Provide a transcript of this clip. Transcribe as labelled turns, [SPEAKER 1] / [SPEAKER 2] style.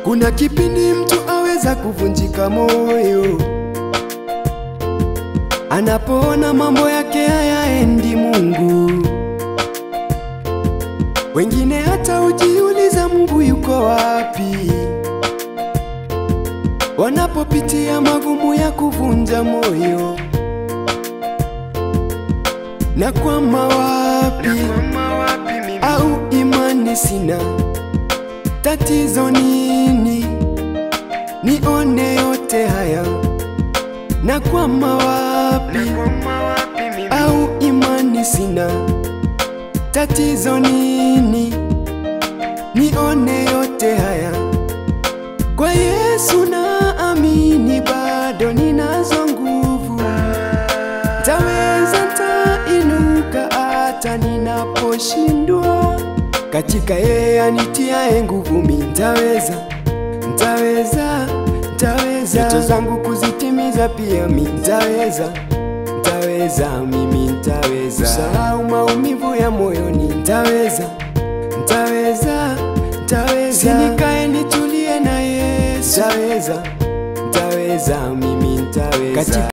[SPEAKER 1] Kuna kipindi mtu aweza kuvunjika moyo anapoona mambo yake hayaendi Mungu. Wengine hata hujiuliza Mungu yuko wapi, wanapopitia magumu ya kuvunja moyo. Na kwama wapi, au imani sina, tatizo nini? Nione yote haya, na kwama wapi, au imani sina, tatizo nini? Nione yote haya, kwa Yesu naamini, bado ninazo nguvu, taweza tainuka hata ninaposhindwa, katika yeye anitiaye nguvu, mi ntaweza, ntaweza, ntaweza ndoto zangu kuzitimiza, pia mi ntaweza, ntaweza, mimi ntaweza kusahau maumivu ya moyoni, ntaweza, ntaweza, ntaweza sinikae nitulie na Yesu, ntaweza, ntaweza, mimi ntaweza katika